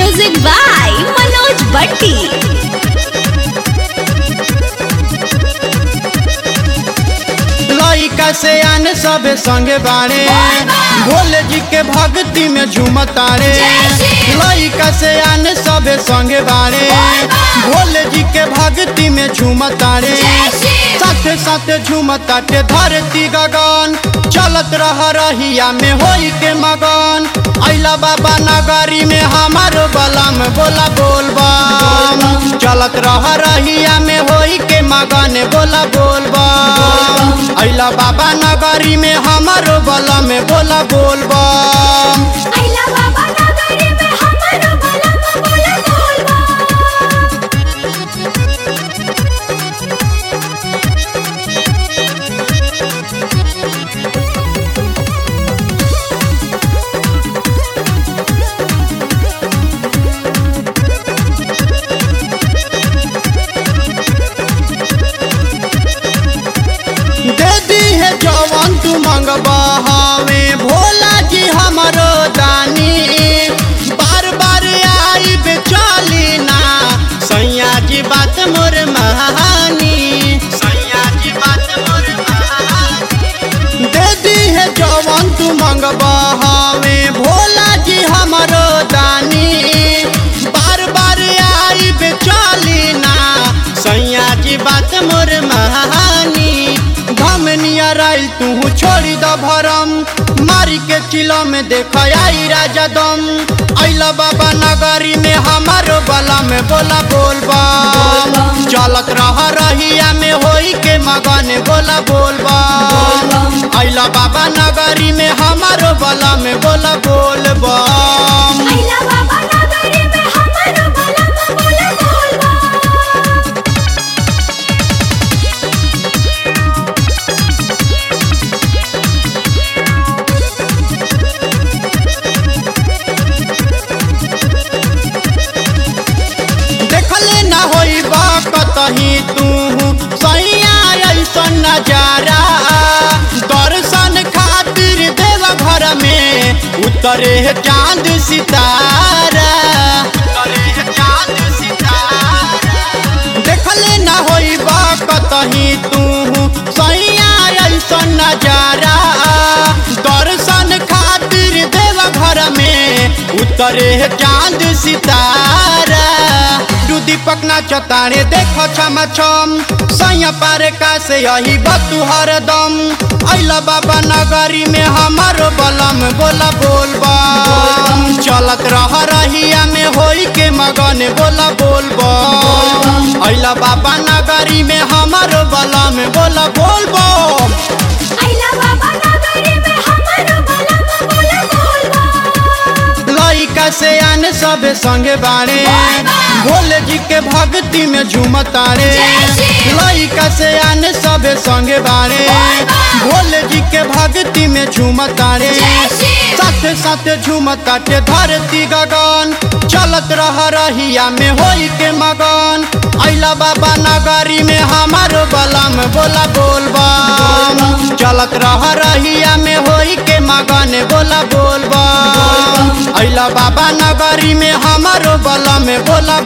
Music by Manoj Bhatti. लइका से आने सबे संगे बाड़े भोले जी के भक्ति में झूमतारे लइका से आने सबे संगे बाड़े भोले जी के भक्ति में झूमतारे साथे साथे झूमताटे धरती गगन चलत रह रहिया में होई के मगन अइला बाबा नगरी में हमारो बलम बोला बोलबम चलत रह रहिया में होई के मगन बोला बोलबम अइला बाबा नगरी में हमारो बलम बोला बोलबम अइला बाबा नगरी में हमारो बलम बोला बोलबा दे दी है जवन तू मंगबा हमें भोला जी हमरो दानी बार बार आई बेचाली ना सैया जी बात मोर महानी सैया जी बात मोर महानी दे दी है जवन तू मंगबा हमें भोला जी हमरो दानी बार बार आई बेचाली ना सैया जी बात मोर महानी धमनिया राइल तू छोड़ी द भरम मारी के चिलो में देख आई राजा दम अइला बाबा नगरी में हमारो बला में बोला बोलबा चलत रह रहिया में होई के मगन बोला बोलबा अइला बाबा नगरी में हमारो बला में बोला बोलबा अइला बाबा नगरी में हमारो बलम बोला बोलबा देखले ना होई बा कतही तू सैया ऐसन नजारा दर्शन खातिर देव घर में उतरे है चांद सितारा उतरे है चांद सितारा देखले ना होई बा कतही तू सैया ऐसन नजारा दर्शन खातिर देव घर में उतरे है चांद सितारा दू दीपक ना चतारे देखो छम छम सैया पारे का से यही बतू हरदम अइला बाबा नगरी में हमारो बलम बोला बोलबा चलत रह रहिया में होई के मगन बोला बोलबा अइला बाबा नगरी में हमारो बलम बोला बोलबा अइला बाबा नगरी में हमारो बलम बोला बोलबा लइका से आने सबे संगे बाड़े भोले जी के भक्ति में झूमतारे लइका से आने सबे संगे बाड़े भोले जी के भक्ति में झूमतारे साथे साथे झूमताटे धरती गगन चलत रह रहिया में होई के मगन अइला बाबा नगरी में हमारो बलम बोला बोलबम चलत रह रहिया में होई के मगन बोला बोलबम अइला बाबा नगरी में हमारो बलम बोला